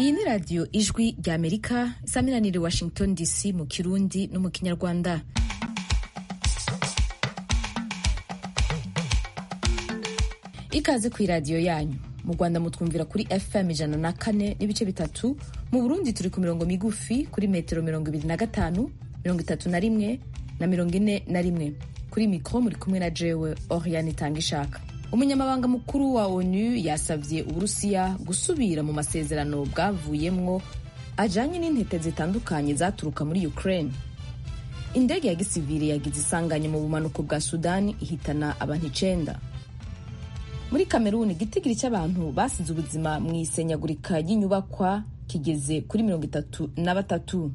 iyi ni radiyo ijwi rya amerika isaminanire washington dc mu kirundi no mu kinyarwanda ikaze ku iradiyo yanyu mu rwanda mutwumvira kuri fm ijana na kane n'ibice bitatu mu burundi turi ku mirongo migufi kuri metero mirongo ibiri na gatanu mirongo itatu na rimwe na mirongo ine na rimwe kuri mikoro muri kumwe na jewe oriane itanga ishaka umunyamabanga mukuru wa onu yasabye uburusiya gusubira mu masezerano bwavuyemwo ajanye n'intete zitandukanye zaturuka muri ukraine indege ya gisivili yagize isanganya mu bumanuko bwa sudani ihitana abantu icenda muri kameruni igitigiri cy'abantu basize ubuzima mu isenyagurika ry'inyubakwa kigeze kuri mirongo itatu na batatu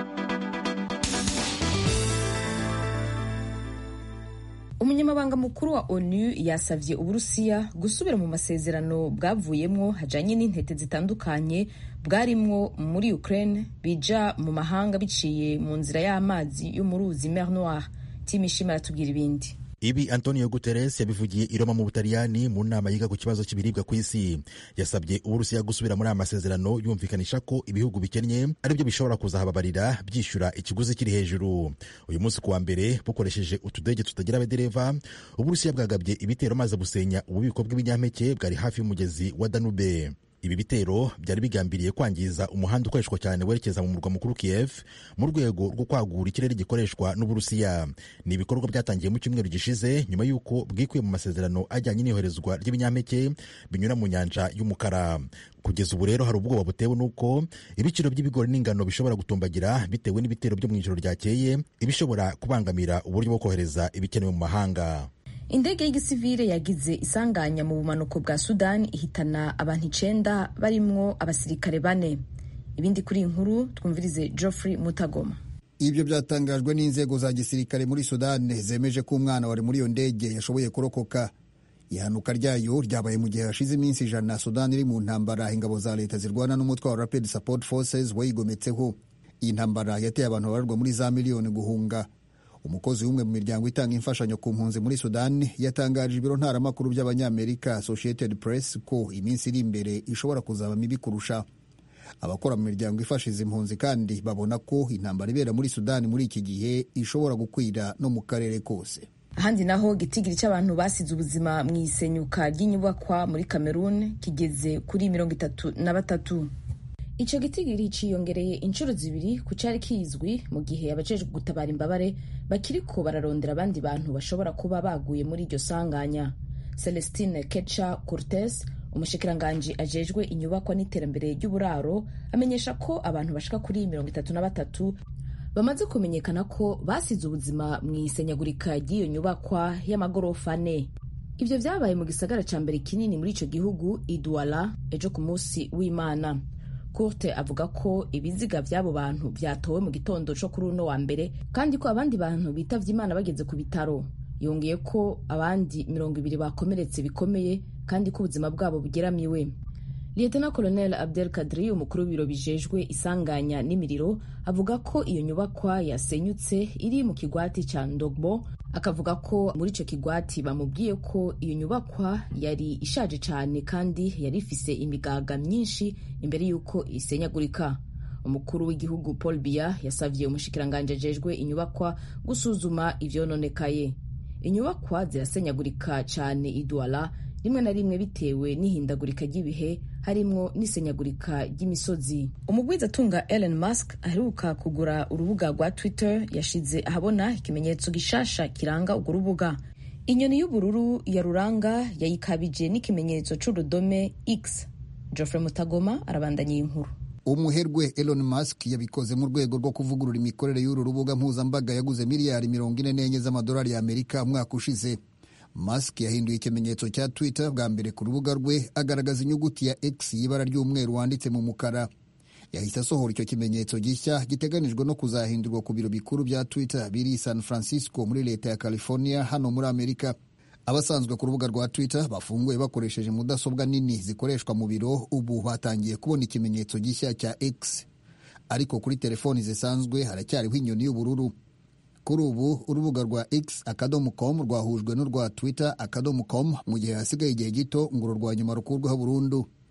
umunyamabanga mukuru wa onu yasavye uburusiya gusubira mu masezerano bwavuyemwo hajanye n'intete zitandukanye bwarimwo muri ukraine bija mu mahanga biciye mu nzira y'amazi yo mu ruzi mer noir timishima aratubwira ibindi ibi antonio guterres yabivugiye i roma mu butaliyani mu nama yiga ku kibazo cy'ibiribwa ku isi yasabye uburusiya gusubira muri aya masezerano yumvikanisha ko ibihugu bikennye aribyo bishobora kuzahababarira byishyura ikiguzi kiri hejuru uyu munsi kuwa mbere bukoresheje utudege tutagira abadereva uburusiya bwagabye ibitero maze busenya ububiko bw'ibinyampeke bwari hafi y'umugezi wa danube ibi bitero byari bigambiriye kwangiza umuhanda ukoreshwa cyane werekeza mu murwa mukuru Kiev mu rwego rwo kwagura ikirere gikoreshwa n'Uburusiya. Ni ibikorwa byatangiye mu cyumweru gishize nyuma y'uko bwikuye mu masezerano ajyanye n'iyoherezwa ry'ibinyampeke binyura mu nyanja y'umukara. Kugeza ubu rero hari ubwoba butewe n'uko ibiciro by'ibigori n'ingano bishobora gutumbagira bitewe n'ibitero byo mu ijoro ryakeye, ibishobora kubangamira uburyo bwo kohereza ibikenewe mu mahanga. indege y'igisivile yagize isanganya mu bumanuko bwa sudani ihitana abantu icenda barimwo abasirikare bane ibindi kuri iyi nkuru twumvirize geoffrey mutagoma ibyo byatangajwe n'inzego za gisirikare muri sudani zemeje ko umwana wari muri iyo ndege yashoboye kurokoka ihanuka ryayo ryabaye mu gihe hashize iminsi ijana sudani iri mu ntambara ingabo za leta zirwana n'umutwe wa rapid support forces wayigometseho iyi ntambara yateye abantu babarwa muri za miliyoni guhunga umukozi w'umwe mu miryango itanga imfashanyo ku mpunzi muri sudani yatangaje ibiro ntaramakuru by'abanyamerika associated press ko iminsi iri imbere ishobora kuzaba mibi kurusha abakora mu miryango ifasha izi mpunzi kandi babona ko intambara ibera muri sudani muri iki gihe ishobora gukwira no mu karere kose ahandi naho igitigiri cy'abantu basize ubuzima mu isenyuka ry'inyubakwa muri cameroon kigeze kuri mirongo itatu na batatu icyo gitigiri ciyongereye inshuro zibiri ku cyari kizwi mu gihe abajejwe gutabara imbabare bakiriko bararondera abandi bantu bashobora kuba baguye muri iryo sanganya celestine kecha cortes umushikiranganji ajejwe inyubakwa n'iterambere ry'uburaro amenyesha ko abantu bashika kuri mirongo itatu na batatu bamaze kumenyekana ko basize ubuzima mu isenyagurika ry'iyo nyubakwa y'amagorofa ane ibyo byabaye mu gisagara ca mbere kinini muri ico gihugu iduala ejo ku munsi w'imana Kurte avuga ko ibiziga by'abo bantu byatowe mu gitondo cyo kuri uno wa mbere kandi ko abandi bantu bitavye imana bageze ku bitaro yongeye ko abandi mirongo ibiri bakomeretse bikomeye kandi ko ubuzima bwabo bugeramiwe Lieutenant Colonel Abdel Kadri umukuru w'ibiro bijejwe isanganya n'imiriro avuga ko iyo nyubakwa yasenyutse iri mu kigwati ca Ndogbo akavuga ko muri ico kigwati bamubwiye ko iyo nyubakwa yari ishaje cane kandi yari ifise imigaga myinshi imbere y'uko isenyagurika umukuru w'igihugu Paul Biya yasavye umushikiranganji ajejwe inyubakwa gusuzuma ivyononekaye inyubakwa zirasenyagurika cane idwala rimwe na rimwe bitewe n'ihindagurika ry'ibihe harimwo n'isenyagurika ry'imisozi umugwizatunga Elon Musk aheruka kugura urubuga rwa Twitter yashize ahabona ikimenyetso gishasha kiranga urwo rubuga inyoni y'ubururu ya ruranga yayikabije n'ikimenyetso c'urudome X Geoffrey Mutagoma arabandanya iyi nkuru umuherwe Elon Musk yabikoze mu rwego rwo kuvugurura imikorere y'uru rubuga mpuzambaga yaguze miliyari mirongo ine n'enye z'amadolari y'Amerika umwaka ushize Musk yahinduye ikimenyetso cya Twitter bwa mbere ku rubuga rwe agaragaza inyuguti ya X y'ibara ry'umweru wanditse mu mukara yahise asohora icyo kimenyetso gishya giteganijwe no kuzahindurwa ku biro bikuru bya Twitter biri San Francisco muri leta ya California hano muri Amerika abasanzwe ku rubuga rwa Twitter bafunguye bakoresheje mudasobwa nini zikoreshwa mu biro ubu batangiye kubona ikimenyetso gishya cya X ariko kuri telefoni zisanzwe haracyariho inyoni y'ubururu kuri ubu urubuga rwa x akadomo com rwahujwe n'urwa twitter akadomo com mu gihe hasigaye igihe gito ngo uru rwa nyuma rukurweho burundu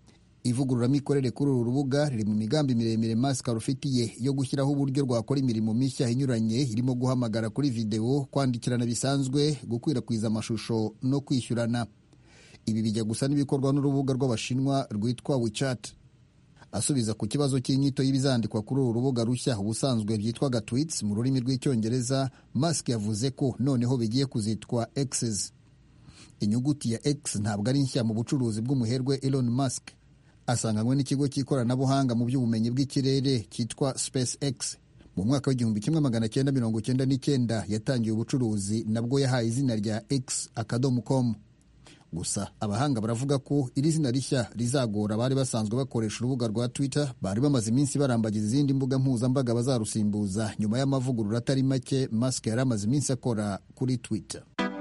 ivugururamikorere kuri uru rubuga riri mu migambi miremire Musk rufitiye yo gushyiraho uburyo rwakora imirimo mishya inyuranye irimo guhamagara kuri videwo kwandikirana bisanzwe gukwirakwiza amashusho no kwishyurana ibi bijya gusa n'ibikorwa n'urubuga rw'abashinwa rwitwa WeChat asubiza ku kibazo cy'inyito y'ibizandikwa kuri uru rubuga rushya ubusanzwe byitwaga tweets mu rurimi rw'icyongereza Musk yavuze ko noneho bigiye kuzitwa X's inyuguti ya X ntabwo ari nshya mu bucuruzi bw'umuherwe Elon Musk asanganywe n'ikigo cy'ikoranabuhanga mu by'ubumenyi bw'ikirere cyitwa SpaceX mu mwaka w'igihumbi kimwe magana cyenda mirongo cyenda n'icyenda yatangiye ubucuruzi nabwo yahaye izina rya X akadomo com gusa abahanga baravuga ko iri zina rishya rizagora abari basanzwe bakoresha urubuga rwa Twitter bari bamaze iminsi barambagiza izindi mbuga mpuzambaga bazarusimbuza nyuma y'amavugurura atari make Musk yari amaze iminsi akora kuri Twitter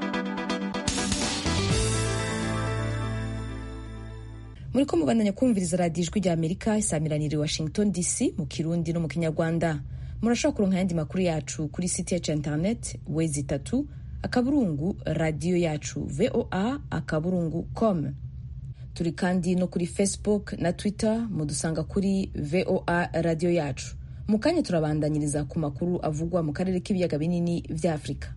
muri ko mubandanya kumviriza radiyo ijwi rya amerika isamiraniye washington dc mu kirundi no mu kinyarwanda murashobora kuronka ayandi makuru yacu kuri site yacu ya interineti wezi itatu akaburungu radiyo yacu voa akaburungu com turi kandi no kuri facebook na twitter mudusanga kuri voa radiyo yacu mu kanya turabandanyiriza ku makuru avugwa mu karere k'ibiyaga binini vya afurika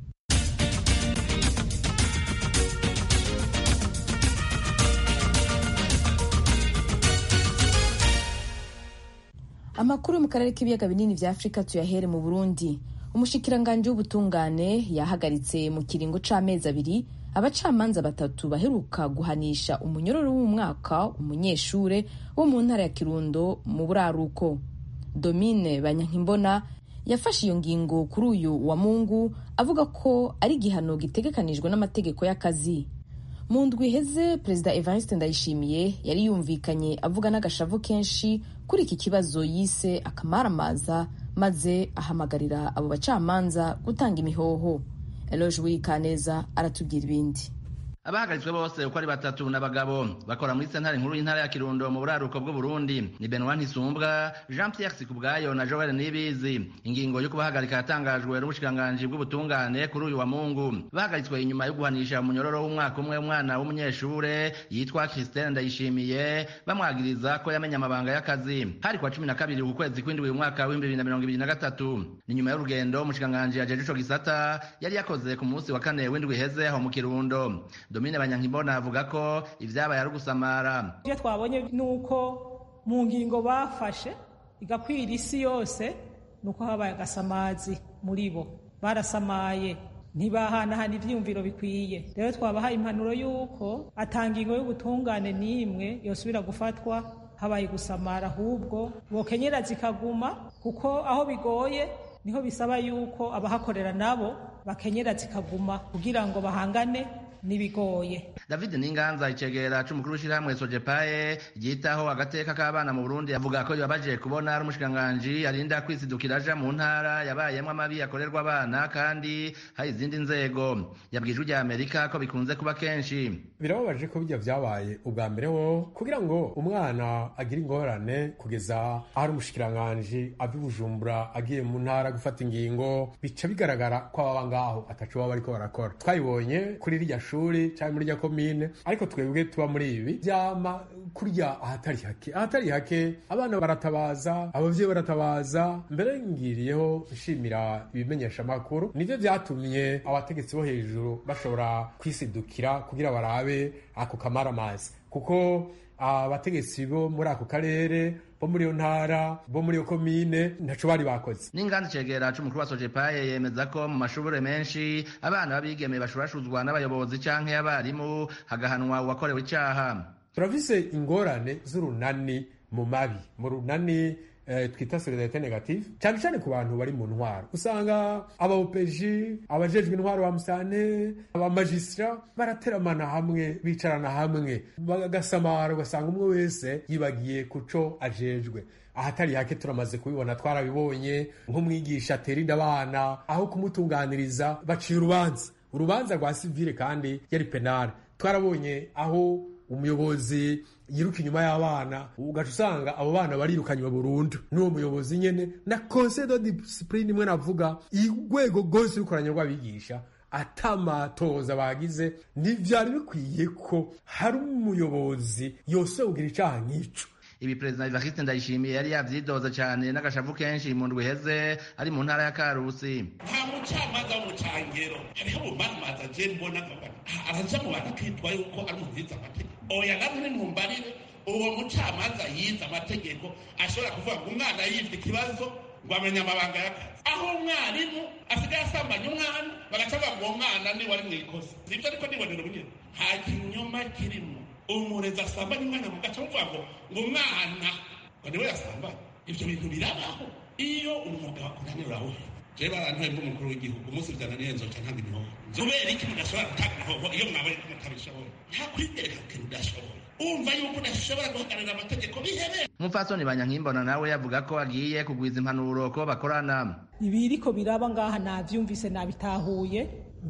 amakuru yo mu karere k'ibiyaga binini vya afurika tuyahere mu burundi umushikiranganji w'ubutungane yahagaritse mu kiringo c'amezi abiri abacamanza batatu baheruka guhanisha umunyororo w'umwaka umunyeshure wo mu ntara ya kirundo mu buraruko domine banyankimbona yafashe iyo ngingo kuri uyu wa mungu avuga ko ari igihano gitegekanijwe n'amategeko y'akazi mu ndwi iheze perezida evariste ndayishimiye yari yumvikanye avuga n'agashavu kenshi kuri iki kibazo yise akamaramaza maze ahamagarira abo bacamanza gutanga imihoho eloge wikaneza aratubwira ibindi abahagaritswe bose uko ari batatu n'abagabo bakora muri sentare nkuru y'intara ya kirundo mu buraruko bw'uburundi ni benoit ntisumbwa jean pierre sikubwayo na joel nibizi ingingo yo kubahagarika yatangajwe n'ubushikiranganji bw'ubutungane kuri uyu wa mungu bahagaritswe inyuma yo guhanisha umunyororo w'umwaka umwe umwana w'umunyeshure yitwa christine ndayishimiye bamwagiriza ko yamenye amabanga y'akazi hari kwa cumi na kabiri ku kwezi kw'indwi umwaka w'ibihumbi bibiri na mirongo ibiri na gatatu ni nyuma y'urugendo umushikiranganji yajeje ico gisata yari yakoze ku munsi wa kane w'indwi iheze aho mu kirundo domine banyankimbona avuga ko ivyabaye ari ugusamara ivyo twabonye nuko mu ngingo bafashe igakwira isi yose nuko habaye agasamazi muri bo barasamaye ntibahanahana ivyiyumviro bikwiye rero twabahaye impanuro y'uko ata ngingo y'ubutungane n'imwe yosubira gufatwa habaye gusamara ahubwo bokenyera zikaguma kuko aho bigoye niho bisaba yuko abahakorera nabo bakenyera zikaguma kugira ngo bahangane nibigoye david ninganza icegera c'umukuru w'ishirahamwe sojepaye ryitaho agateka k'abana mu burundi avuga ko bibabaje kubona ari umushikiranganji arinda kwisidukira aja mu ntara yabayemwo amabi akorerwa abana kandi hari izindi nzego yabwije ujya amerika ko bikunze kuba kenshi birababaje ko bijya vyabaye ubwa mbere ho kugira ngo umwana agire ingorane kugeza aho ari umushikiranganji ava i bujumbura agiye mu ntara gufata ingingo bica bigaragara ko ababa ngaho ataco baba bariko barakora twabibonye kuri rirya shuri cyangwa muri rya komine ariko twebwe tuba muri ibi byama kurya ahatari hake ahatari hake abana baratabaza abavyeyi baratabaza mbere ngiriyeho nshimira ibimenyesha amakuru nivyo vyatumye abategetsi bo hejuru bashobora kwisidukira kugira barabe ako kamaramazi kuko abategetsi bo muri ako karere bo muri iyo ntara bo muri iyo komine ntaco bari bakoze n'inganda icegera c'umukuru wa sojepaye yemeza ko mu mashure menshi abana b'abigeme bashurashuzwa n'abayobozi canke abarimu hagahanwa uwakorewe icaha turafise ingorane z'urunani mu mabi mu runani eh, twita solidarite negative cyane cyane ku bantu bari mu ntwaro usanga abaopeji abajejwe intwaro ba musane abamajisira barateramana hamwe bicarana hamwe bagasamara ugasanga umwe wese yibagiye kuco ajejwe ahatari hake turamaze kubibona twarabibonye nk'umwigisha atera inda abana aho kumutunganiriza baciye urubanza urubanza rwa sivile kandi yari penale twarabonye aho umuyobozi yiruka inyuma y'abana ugaca usanga abo bana barirukanywe burundu n'uwo muyobozi nyene na conseil de discipline imwe navuga urwego rwose rukoranye rw'abigisha atamatoza bagize ntivyari bikwiye ko hari umuyobozi yose ugira icaha nk'ico ibi perezida Evariste Ndayishimiye yari yavyidoze cyane n'agashavu kenshi mu ndwi iheze ari mu ntara ya Karusi nta mucamanza w'umucangero hariho umumamaza je mbona araja mu bantu akitwa yuko ari umuhiza amategeko oya namwe nimumbarire uwo mucamanza yize amategeko ashobora kuvuga ngo umwana yivye ikibazo ngo amenye amabanga y'akazi aho umwarimu asigaye asambanya umwana bagaca bavuga uwo mwana niwe ari mw'ikosa nivyo ariko nibonera ubunyene nta kinyoma kirimo umurezi asambanya umwana mugaca muvuga ngo ngo umwana ngo niwe yasambanya ivyo bintu birabaho iyo umwuga wakunanira urawuhe jewe barantuye nk'umukuru w'igihugu umunsi vyananiye nzoca ntanga imihoho kubera iki mudashobora gutanga imihoho iyo mwabonye ko mutabishoboye nta kwitereka ku kintu udashoboye umva yuko udashobora guhagararira amategeko bihereye umupfasoni banyankimbona nawe yavuga ko agiye kugwiza impanuro ko bakorana ibiriko biraba ngaha navyumvise nabitahuye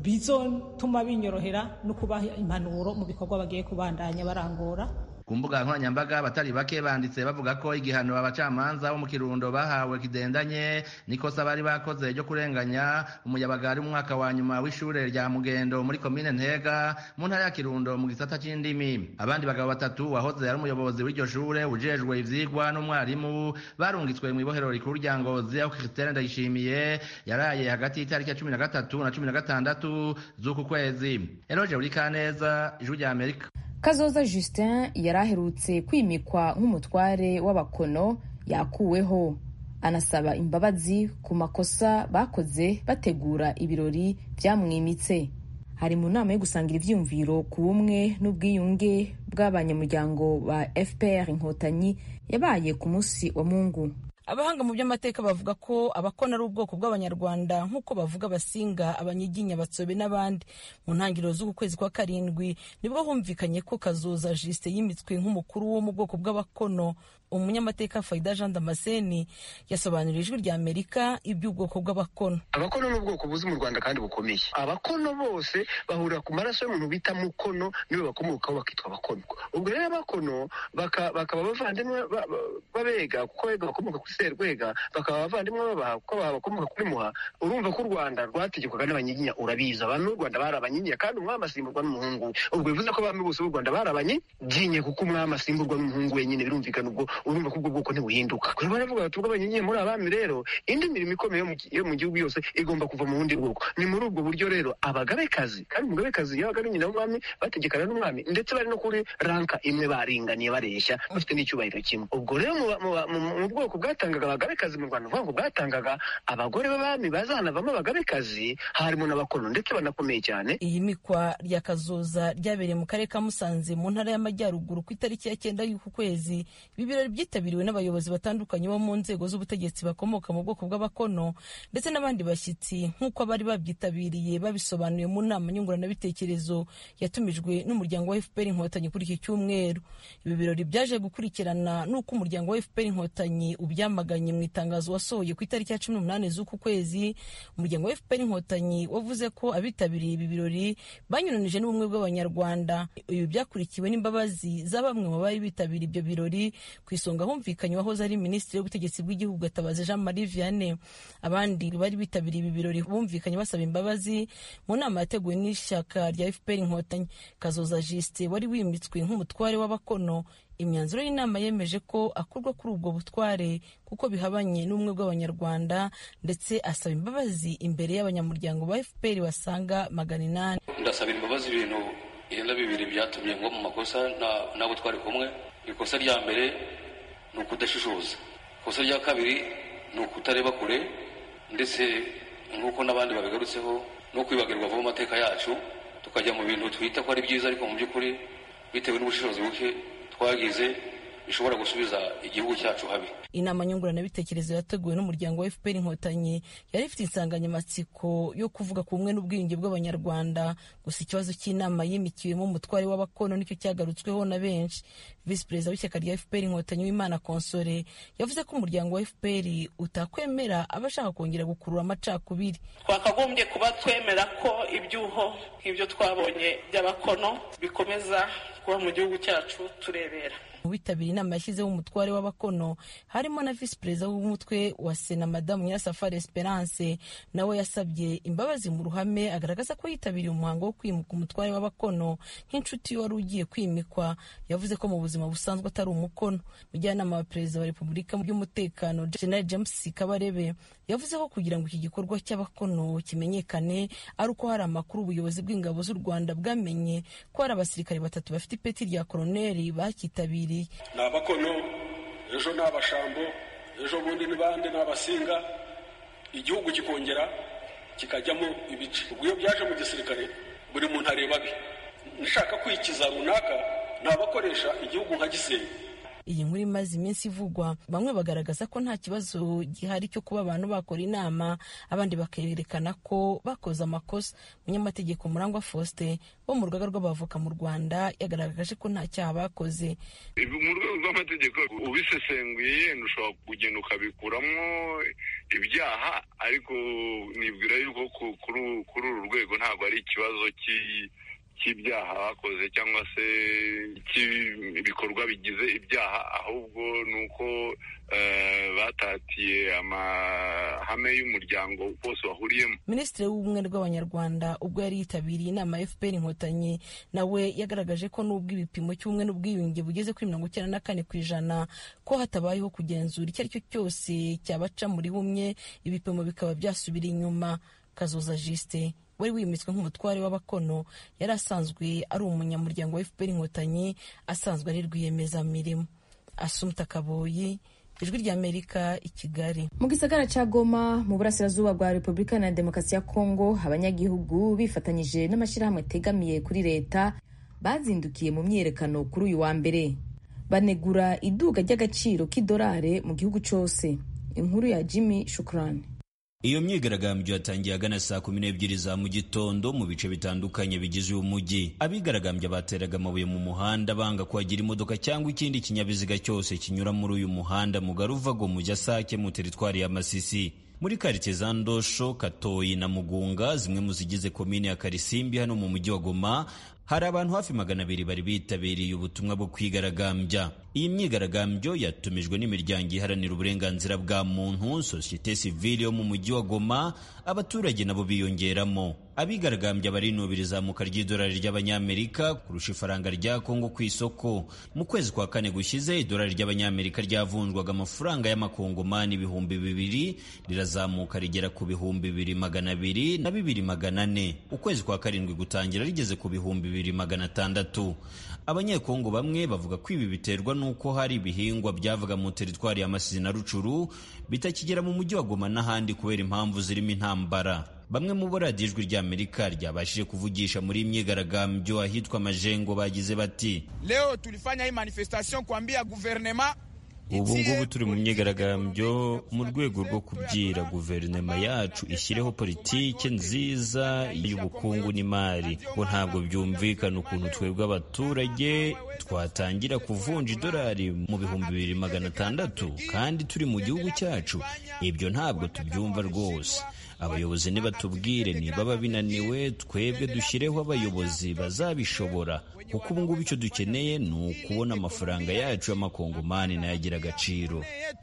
bizotuma binyorohera no kubaha impanuro mu bikorwa bagiye kubandanya barangura ku mbuga nkoranyambaga abatari bake banditse bavuga ko igihano abacamanza bo mu kirundo bahawe kidendanye nikosa bari bakoze ryo kurenganya umuyabaga ari mu mwaka wa nyuma w'ishure rya mugendo muri komine ntega mu ntara ya kirundo mu gisata c'indimi abandi bagabo batatu wahoze ari umuyobozi w'iryo shure ujejwe ivyigwa n'umwarimu barungitswe mu ibohero rikuru rya ngozi aho christine ndayishimiye yaraye hagati y'itariki ya cumi na gatatu na cumi na gatandatu z'uku kwezi eroje uri kaneza ijwi rya amerika kazoza justin yari aherutse kwimikwa nk'umutware w'abakono yakuweho anasaba imbabazi ku makosa bakoze bategura ibirori byamwimitse hari mu nama yo gusangira ivyiyumviro ku bumwe n'ubwiyunge bw'abanyamuryango ba fpr inkotanyi yabaye ku munsi wa mungu abahanga mu by'amateka bavuga ko abakona ari ubwoko bw'abanyarwanda nk'uko bavuga abasinga abanyiginya batsobe n'abandi mu ntangiriro z'uku kwezi kwa karindwi nibwo humvikanye ko kazoza jiste yimitswe nk'umukuru wo mu bwoko bw'abakono umunyamateka faida jean damascene yasobanurira ijwi rya amerika iby'ubwoko bw'abakono abakono ni ubwoko buzi mu rwanda kandi bukomeye abakono bose bahurira ku maraso y'umuntu bita mukono niwe bakomokaho bakitwa abakono ubwo rero abakono bakaba abavandimwe babega kuko bega bakomoka kuri serwega bakaba abavandimwe babaha kuko bakomoka kuri muha urumva ko u rwanda rwategekwaga n'abanyiginya urabizi abantu b'u rwanda bari abanyiginya kandi umwami asimburwa n'umuhungu ubwo bivuze ko abami bose b'u rwanda bari abanyiginya kuko umwami asimburwa n'umuhungu wenyine birumvikana ubwo urumva ko ubwo bwoko ntibuhinduka kuri baravuga bati ubwo abanyiginya muri abami rero indi mirimo ikomeye yo mu gihugu yose igomba kuva mu bundi bwoko ni muri ubwo buryo rero abagabekazi kandi umugabekazi yabaga ari nyina w'umwami bategekana n'umwami ndetse bari no kuri ranka imwe baringaniye bareshya bafite n'icyubahiro kimwe ubwo rero mu bwoko bwatangaga abagabekazi mu rwanda uvuga ngo bwatangaga abagore b'abami bazanavamo abagabekazi harimo n'abakono ndetse banakomeye cyane iyi mikwa rya kazoza ryabereye mu karere ka musanze mu ntara y'amajyaruguru ku itariki ya cyenda y'uku kwezi ibi birori byitabiriwe n'abayobozi batandukanye bo mu nzego z'ubutegetsi bakomoka mu bwoko bw'abakono ndetse n'abandi bashyitsi nk'uko abari babyitabiriye babisobanuye mu nama nyunguranabitekerezo yatumijwe n'umuryango wa fpr inkotanyi kuri iki cyumweru ibi birori byaje gukurikirana n'uko umuryango wa fpr inkotanyi ubyamaganye mu itangazo wasohoye ku itariki ya cumi n'umunani z'uku kwezi umuryango wa fpr inkotanyi wavuze ko abitabiriye ibi birori banyuranije n'ubumwe bw'abanyarwanda ibi byakurikiwe n'imbabazi za bamwe mu bari bitabiriye ibyo birori ku isonga humvikanye wahoze ari minisitiri w'ubutegetsi bw'igihugu gatabazi jean marie vianney abandi bari bitabiriye ibi birori bumvikanye basaba imbabazi mu nama yateguwe n'ishyaka rya fpr inkotanyi kazoza jiste wari wimitswe nk'umutware w'abakono imyanzuro y'inama yemeje ko akurwa kuri ubwo butware kuko bihabanye n'ubumwe bw'abanyarwanda ndetse asaba imbabazi imbere y'abanyamuryango ba fpr basaga magana inani ndasabira imbabazi ibintu irenga bibiri byatumye ngo mu makosa n'abo twari kumwe ikosa rya mbere ni ukudashishoza ikosa rya kabiri ni ukutareba kure ndetse nk'uko n'abandi babigarutseho no kwibagirwa vuba amateka yacu tukajya mu bintu twita ko ari byiza ariko mu by'ukuri bitewe n'ubushishozi buke twagize bishobora gusubiza igihugu cyacu habi inama nyunguranabitekerezo yateguwe n'umuryango wa fpr inkotanyi yari ifite insanganyamatsiko yo kuvuga ku bumwe n'ubwiyunge bw'abanyarwanda gusa ikibazo cy'inama yimikiwemo umutware w'abakono nicyo cyagarutsweho na benshi visi perezida w'ishyaka rya fpr inkotanyi w'imana konsore yavuze ko umuryango wa fpr utakwemera abashaka kongera gukurura amacakubiri twakagombye kuba twemera ko ibyuho nk'ibyo twabonye by'abakono bikomeza kuba mu gihugu cyacu turebera mu bitabiriye inama yashyizeho umutware w'abakono harimo na visi perezida w'umutwe wa sena madamu nyirasafari esperance nawe yasabye imbabazi mu ruhame agaragaza ko yitabiriye umuhango wo kwimuka umutware w'abakono nk'inshuti wari ugiye kwimikwa yavuze ko mu buzima busanzwe atari umukono mujyanama wa perezida wa repubulika mu by'umutekano general james kabarebe yavuze ko kugira ngo iki gikorwa cy'abakono kimenyekane ari uko hari amakuru ubuyobozi bw'ingabo z'u rwanda bwamenye ko hari abasirikare batatu bafite ipeti rya koroneri bacyitabiriye ni abakono ejo ni abashambo ejo bundi ni bande ni abasinga igihugu kikongera kikajyamo ibice ubwo iyo byaje mu gisirikare buri muntu areba abe nshaka kwikiza runaka ni abakoresha igihugu nka gisenyi iyi nkuru imaze iminsi ivugwa bamwe bagaragaza ko nta kibazo gihari cyo kuba abantu bakora inama abandi bakerekana ko bakoze amakosa umunyamategeko murangwa faustin wo mu rugaga rw'abavoka mu rwanda yagaragaje ko nta cyaha bakoze mu rwego rw'amategeko ubisesenguye yenda ushobora kugenda ukabikuramo ibyaha ariko nibwira yuko kuri uru rwego ntabwo ari ikibazo cy'ibyaha bakoze cyangwa se cy'ibikorwa bigize ibyaha ahubwo ni uko batatiye amahame y'umuryango wose wahuriyemo minisitiri w'ubumwe rw'abanyarwanda ubwo yari yitabiriye inama ya fpr inkotanyi nawe yagaragaje ko n'ubwo ibipimo cy'ubumwe n'ubwiyunge bugeze kuri mirongo icyenda na kane ku ijana ko hatabayeho kugenzura icyo ari cyo cyose cyabaca muri bumwe ibipimo bikaba byasubira inyuma kazoza jisite wari wimitswe nk'umutware w'abakono yari asanzwe ari umunyamuryango wa fpr inkotanyi asanzwe ari rwiyemezamirimo asumta kaboyi ijwi ry'amerika i kigali mu gisagara cya goma mu burasirazuba bwa repubulika na demokarasi ya kongo abanyagihugu bifatanyije n'amashyirahamwe ategamiye kuri leta bazindukiye mu myiyerekano kuri uyu wa mbere banegura iduga ry'agaciro k'idolare mu gihugu cyose inkuru ya jimmy shukurani iyo myigaragambyo yatangiye agana saa kumi n'ebyiri za mu gitondo mu bice bitandukanye bigize uyu mujyi abigaragambya bateraga amabuye mu muhanda banga kuhagira imodoka cyangwa ikindi kinyabiziga cyose kinyura muri uyu muhanda mugari uva go mu sake mu teritwari ya masisi muri karitsiye za ndosho katoyi na mugunga zimwe mu zigize komini ya karisimbi hano mu mujyi wa goma hari abantu hafi magana abiri bari bitabiriye ubutumwa bwo kwigaragambya iyi myigaragambyo yatumijwe n'imiryango iharanira uburenganzira bwa muntu sosiyete sivile yo mu mujyi wa goma abaturage nabo biyongeramo abigaragambya barinubira izamuka ry'idolari ry'abanyamerika kurusha ifaranga rya kongo ku isoko mu kwezi kwa kane gushize idolari ry'abanyamerika ryavunjwaga amafaranga y'amakongomani ibihumbi bibiri rirazamuka rigera ku bihumbi bibiri magana abiri na bibiri magana ane ukwezi kwa karindwi gutangira rigeze ku bihumbi bibiri magana atandatu abanyekongo bamwe bavuga ko ibi biterwa n'uko hari ibihingwa byavaga mu teritwari ya Masisi na Rucuru bitakigera mu mujyi wa Goma n'ahandi kubera impamvu zirimo intambara bamwe mu bo radiyo ijwi ry'amerika ryabashije kuvugisha muri imyigaragambyo ahitwa majengo bagize bati leo tulifanya hii manifestation kuambia guverinema ubu ngubu turi mu myigaragambyo mu rwego rwo kubwira guverinoma yacu ishyireho politike nziza y'ubukungu n'imari ngo ntabwo byumvikana ukuntu twebwe abaturage twatangira kuvunja idolari mu bihumbi bibiri magana atandatu kandi turi mu gihugu cyacu ibyo ntabwo tubyumva rwose abayobozi nibatubwire niba binaniwe twebwe dushyireho abayobozi bazabishobora kuko ubu ngubu icyo dukeneye ni ukubona amafaranga yacu y'amakongomani nayo agira agaciro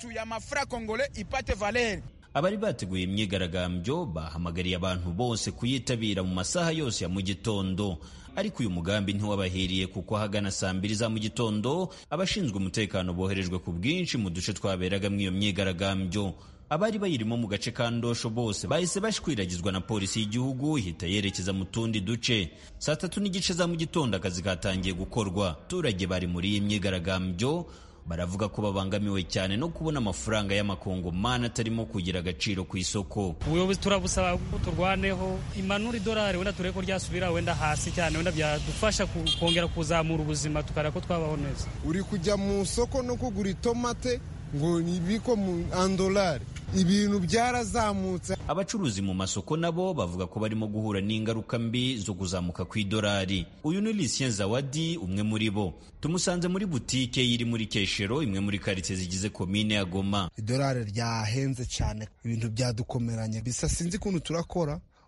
abari bateguye imyigaragambyo bahamagariye abantu bose kuyitabira mu masaha yose ya mu gitondo ariko uyu mugambi ntiwabahiriye kuko ahagana saa mbiri za mu gitondo abashinzwe umutekano boherejwe ku bwinshi mu duce twaberagamo iyo myigaragambyo abari bayirimo mu gace ka ndosho bose bahise bashwiragizwa na polisi y'igihugu ihita yerekeza mu tundi duce saa tatu n'igice za mu gitondo akazi katangiye gukorwa abaturage bari muri iyi myigaragambyo baravuga ko babangamiwe cyane no kubona amafaranga y'amakongomani atarimo kugira agaciro ku isoko ubuyobozi turabusaba ko turwaneho imanura idolari wenda turebe ko ryasubira wenda hasi cyane wenda byadufasha kongera kuzamura ubuzima tukareba ko twabaho neza uri kujya mu isoko no kugura itomate ngo nibiko mu andolari ibintu byarazamutse abacuruzi mu masoko nabo bavuga ko barimo guhura n'ingaruka mbi zo kuzamuka kw'idolari uyu ni Lucien Zawadi umwe muri bo tumusanze muri butike iri muri Keshero imwe muri karitsiye zigize komine ya Goma idolari ryahenze cyane ibintu byadukomeranye bisa sinzi ukuntu turakora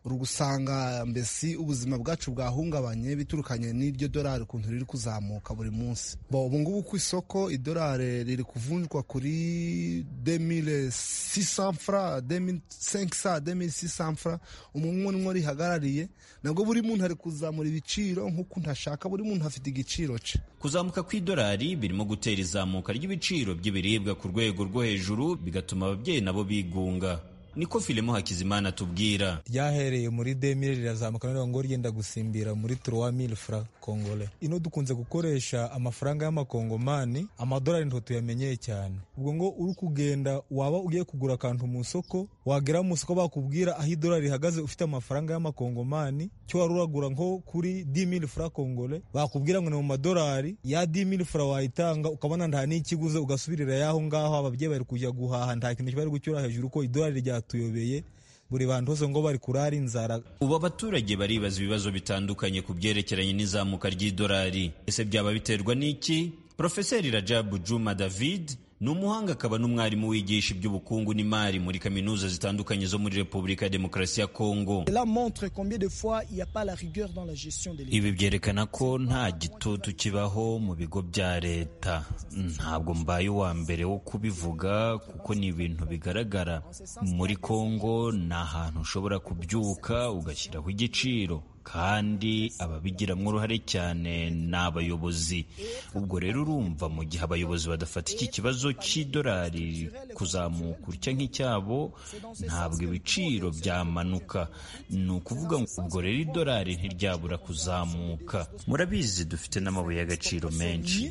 uri gusanga mbesi ubuzima bwacu bwahungabanye biturukanye n'iryo dorari ukuntu riri kuzamuka buri munsi bo ubu ngubu ku isoko idorari riri kuvunjwa kuri 2600 fra 2500 2600 fra umwe umwe rihagarariye nabwo buri muntu ari kuzamura ibiciro nk'ukuntu ashaka buri muntu afite igiciro cye kuzamuka kw'idolari birimo gutera izamuka ry'ibiciro by'ibiribwa ku rwego rwo hejuru bigatuma ababyeyi nabo bigunga niko filimo hakizimana tubwira ryahereye muri demire rirazamuka noneho ngo ryenda gusimbira muri turuwa mili fra kongole ino dukunze gukoresha amafaranga y'amakongomani amadolari nto tuyamenyeye cyane ubwo ngo uri kugenda waba ugiye kugura akantu mu isoko wagera mu isoko bakubwira aho idolari rihagaze ufite amafaranga y'amakongomani cyo wari uragura nko kuri di mili fra kongole bakubwira ngo ni mu madolari ya di mili fra wayitanga ukabona nta n'ikiguze ugasubirira yaho ngaho ababyeyi bari kujya guhaha nta kintu bari gucyura hejuru ko idolari rya tuyobeye buri bantu hose ngo bari kurara inzara ubu abaturage baribaza ibibazo bitandukanye ku byerekeranye n'izamuka ry'idolari ese byaba biterwa n'iki profeseri rajabu juma david ni umuhanga akaba n'umwarimu wigisha iby'ubukungu n'imari muri kaminuza zitandukanye zo muri repubulika ya demokarasi ya kongo ibi byerekana ko nta gitutu kibaho mu bigo bya leta ntabwo mbaye uwa mbere wo kubivuga kuko ni ibintu bigaragara muri kongo ni ahantu ushobora kubyuka ugashyiraho igiciro kandi ababigiramo uruhare cyane ni abayobozi ubwo rero urumva mu gihe abayobozi badafata iki kibazo cy'idolari kuzamuka utya nk'icyabo ntabwo ibiciro byamanuka ni ukuvuga ngo ubwo rero idolari ntiryabura kuzamuka murabizi dufite n'amabuye y'agaciro menshi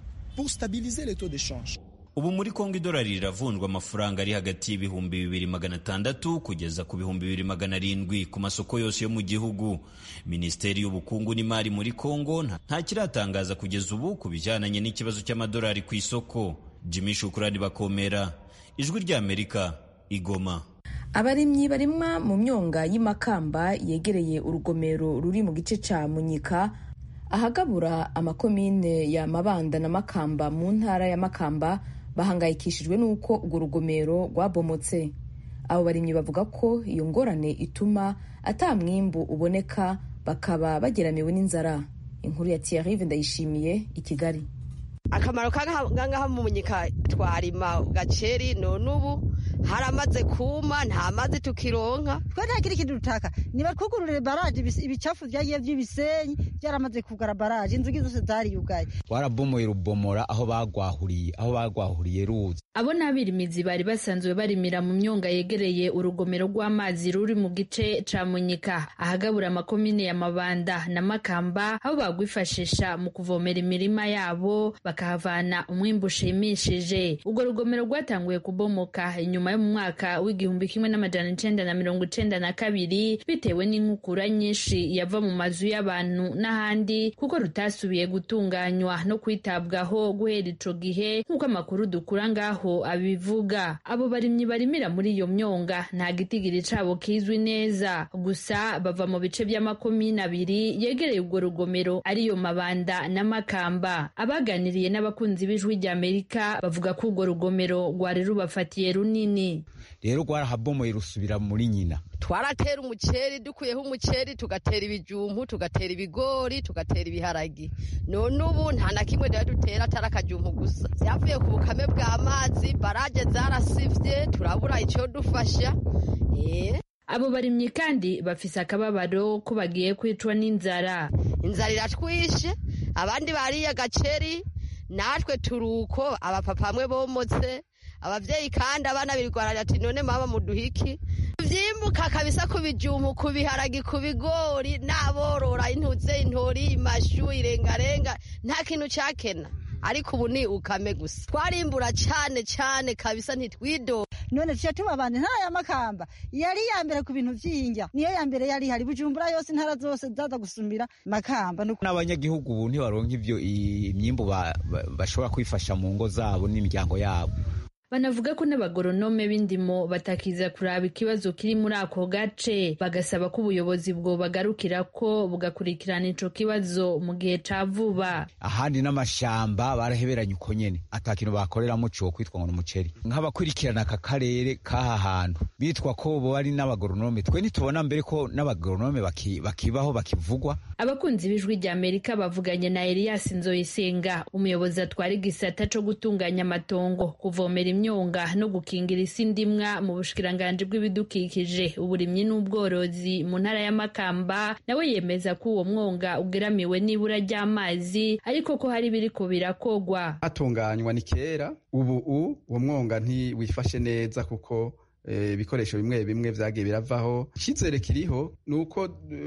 ubu muri kongo idolari riravunjwa amafaranga ari hagati y'ibihumbi bibiri magana atandatu kugeza ku bihumbi bibiri magana arindwi ku masoko yose yo mu gihugu minisiteri y'ubukungu n'imari muri kongo nta kiratangaza kugeza ubu ku bijyananye n'ikibazo cy'amadolari ku isoko jimmy shukurani bakomera ijwi ry'amerika igoma abarimyi barimwa mu myonga y'imakamba yegereye urugomero ruri mu gice cya munyika ahagabura amakomine ya mabanda na makamba mu ntara ya makamba bahangayikishijwe n'uko urwo rugomero rwabomotse abo barimyi bavuga ko iyo ngorane ituma ata mwimbu uboneka bakaba bageramiwe n'inzara inkuru ya tiyarive ndayishimiye i kigali akamaro kangaha mu munyika twarima gaceri none ubu haramaze kuma nta mazi tukironka twe nta kindi kintu dutaka nibatwugururire baraje ibicafu vyagiye vy'ibisenyi byaramaze kugara baraje inzugi zose zariyugaye warabomoye rubomora aho bagwahuriye aho bagwahuriye ruzi abo n'abirimizi bari basanzwe barimira mu myonga yegereye urugomero rw'amazi ruri mu gice ca munyika ahagabura amakomine ya mabanda na makamba aho bagwifashisha mu kuvomera imirima yabo bakahavana umwimbu ushimishije urwo rugomero rwatanguye kubomoka inyuma yo mu mwaka w'igihumbi kimwe n'amajana icenda na mirongo icenda na kabiri bitewe n'inkukura nyinshi yava mu mazu y'abantu n'ahandi kuko rutasubiye gutunganywa no kwitabwaho guhera ico gihe nk'uko amakuru dukura ngaho abivuga abo barimyi barimira muri iyo myonga nta gitigiri cabo kizwi neza gusa bava mu bice by'amakomine abiri yegereye urwo rugomero ariyo mabanda na makamba abaganiriye n'abakunzi b'ijwi ry'amerika bavuga ko urwo rugomero rwari rubafatiye runini rero rwarahabomoye rusubira muri nyina twaratera umuceri dukuyeho umuceri tugatera ibijumbu tugatera ibigori tugatera ibiharagi none ubu nta na kimwe rero dutera atari akajumbu gusa byavuye ku bukame bw'amazi baraje zarasivye turabura icyo dufasha abo barimyi kandi bafise akababaro ko bagiye kwicwa n'inzara inzara iratwishe abandi bariye agaceri natwe turuko abapapa bamwe bomotse abavyeyi kandi abana birwarira ati none mama muduhiki vyimbuka kabisa ku bijumbu ku biharagi ku bigori n'aborora intuze intori imashu irengarenga nta kintu cakena ariko ubu ni ukame gusa twarimbura cane cane kabisa ntitwido none tuca tuba abandi ntara ya makamba yari iya mbere ku bintu vy'injya niyo ya mbere yari hari bujumbura yose intara zose zaza gusumira makamba n'abanyagihugu ubu ntibaronka ivyo imyimbu bashobora kwifasha mu ngo zabo n'imiryango yabo banavuga ko n'abagoronome b'indimo batakiza kuraba ikibazo kiri muri ako gace bagasaba ko ubuyobozi bwo bagarukira ko bugakurikirana ico kibazo mu gihe ca vuba ahandi n'amashamba baraheberanye uko nyene ata kintu bakoreramo co kwitwa ngo n'umuceri nk'abakurikirana aka karere k'aha hantu bitwa ko bo ari n'abagoronome twe ntitubona mbere ko n'abagoronome baki, bakibaho bakivugwa abakunzi b'ijwi rya amerika bavuganye na elias nzoyisenga umuyobozi atwara igisata co gutunganya amatongo kuvomera imyonga no gukingira isi ndimwa mu bushikiranganji bw'ibidukikije uburimyi n'ubworozi mu ntara ya makamba nawe yemeza ko uwo mwonga ugeramiwe n'ibura ry'amazi ariko ko hari biriko birakogwa hatunganywa ni kera ubu uwo mwonga ntiwifashe neza kuko ibikoresho bimwe bimwe vyagiye biravaho icyizere kiriho ni uko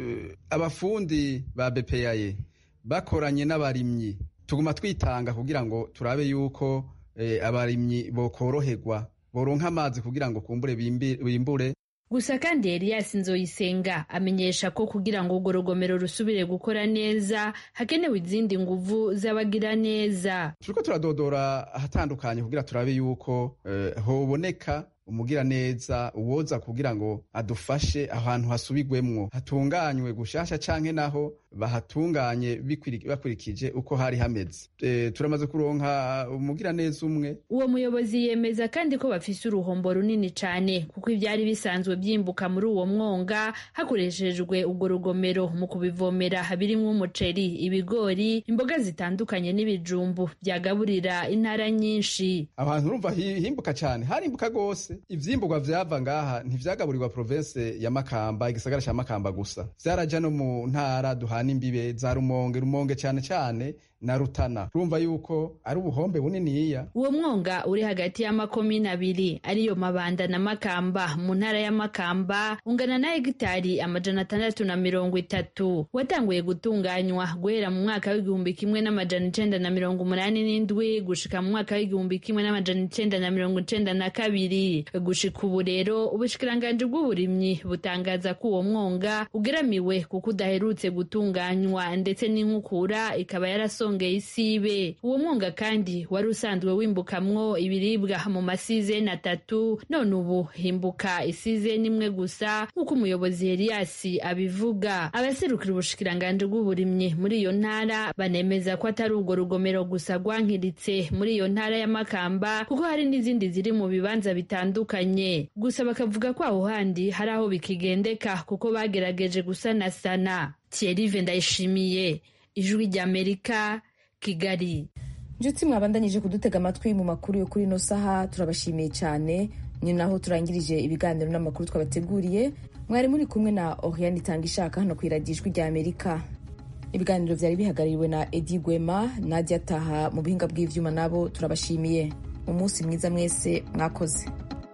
abafundi ba bepeyaye bakoranye n'abarimyi tuguma twitanga kugira ngo turabe yuko abarimyi bokoroherwa boronka amazi kugira ngo kumbure bimbure gusa kandi Elias Nzoyisenga amenyesha ko kugira ngo urwo rugomero rusubire gukora neza hakenewe izindi nguvu z'abagira neza turiko turadodora ahatandukanye kugira turabe yuko hoboneka umugira neza uwoza kugira ngo adufashe ahantu hasubigwemwo hatunganywe gushasha canke naho bahatunganye bakurikije uko hari hameze e, turamaze kuronka umugira neza umwe uwo muyobozi yemeza kandi ko bafise uruhombo runini cane kuko ivyari bisanzwe vyimbuka muri uwo mwonga hakoreshejwe urwo rugomero mu kubivomera birimwo umuceri ibigori imboga zitandukanye n'ibijumbu vyagaburira intara nyinshi aho hantu urumva himbuka cane harimbuka gose ivyimburwa vyava ngaha ntivyagaburirwa province ya Makamba igisagara ca Makamba gusa vyaraja no mu ntara duhana imbibe za Rumonge Rumonge cane cane na Rutana urumva yuko ari ubuhombe buniniya uwo mwonga uri hagati y'amakomine abiri ariyo Mabanda na Makamba mu ntara ya Makamba ungana na hegitari amajana atandatu na mirongo itatu watanguye gutunganywa guhera mu mwaka w'igihumbi kimwe n'amajana icenda na mirongo umunani n'indwi gushika mu mwaka w'igihumbi kimwe n'amajana icenda na mirongo icenda na kabiri gushika ubu rero ubushikiranganji bw'uburimyi butangaza ko uwo mwonga ugeramiwe kuko udaherutse gutunganywa ndetse n'inkukura ikaba yarasongeye isibe uwo mwonga kandi wari usanzwe wimbukamwo ibiribwa mu masizeni atatu none ubu himbuka isizeni imwe gusa nk'uko umuyobozi Elias abivuga abaserukira ubushikiranganji bw'uburimyi muri iyo ntara banemeza ko atari urwo rugomero gusa rwankiritse muri iyo ntara ya Makamba kuko hari n'izindi ziri mu bibanza bitandukanye gusa bakavuga ko aho handi hari aho bikigendeka kuko bagerageje gusanasana Thierry Ndayishimiye ijwi ry'Amerika Kigali inshuti mwabandanyije kudutega amatwi mu makuru yo kuri ino saha turabashimiye cyane ni naho turangirije ibiganiro n'amakuru twabateguriye mwari muri kumwe na Oriane itanga ishaka hano ku iradijwi rya Amerika ibiganiro byari bihagarariwe na Edi Gwema Nadia Taha mu bihinga bw'ivyuma nabo turabashimiye umunsi mwiza mwese mwakoze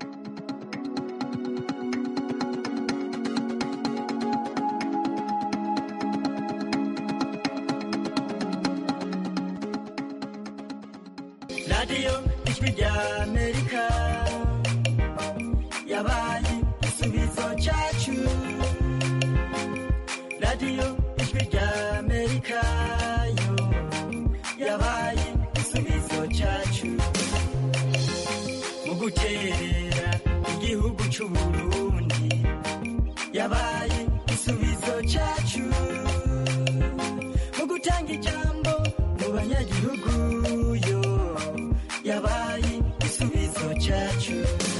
radiyo ijwi rya amerika yabaye igisubizo cyacu radiyo ijwi rya amerika yo yabaye igisubizo cyacu mu guterera igihugu cy'uburundi yabaye igisubizo cyacu mu gutanga ijambo mu banyagihugu yo yabaye igisubizo cyacu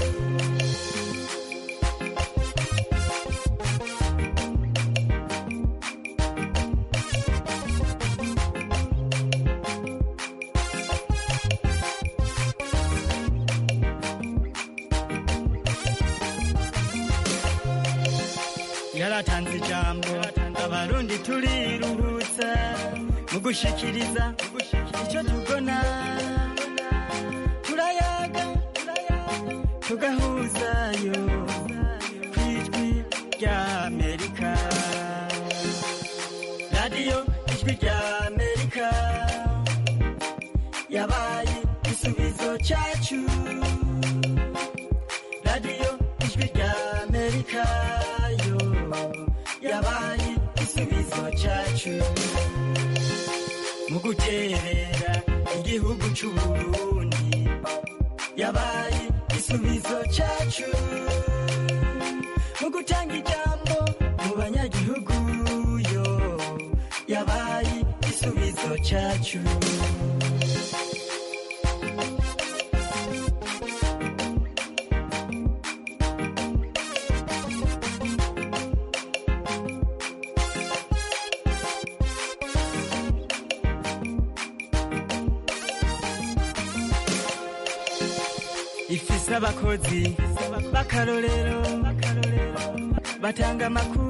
yaratanze ijambo abarundi turiruhutsa mu gushikiriza icyo tubona turayaga tugahuzayo ku ijwi rya amerika radiyo ijwi rya amerika yabaye igisubizo cyacu radiyo ijwi rya amerika yo yabaye igisubizo cyacu mu guterera igihugu cy'uburundi yabaye yabaye igisubizo cyacu mu gutanga ijambo mu banyagihugu yo yabaye igisubizo cyacu ifise abakozi b'akarorero batanga amakuru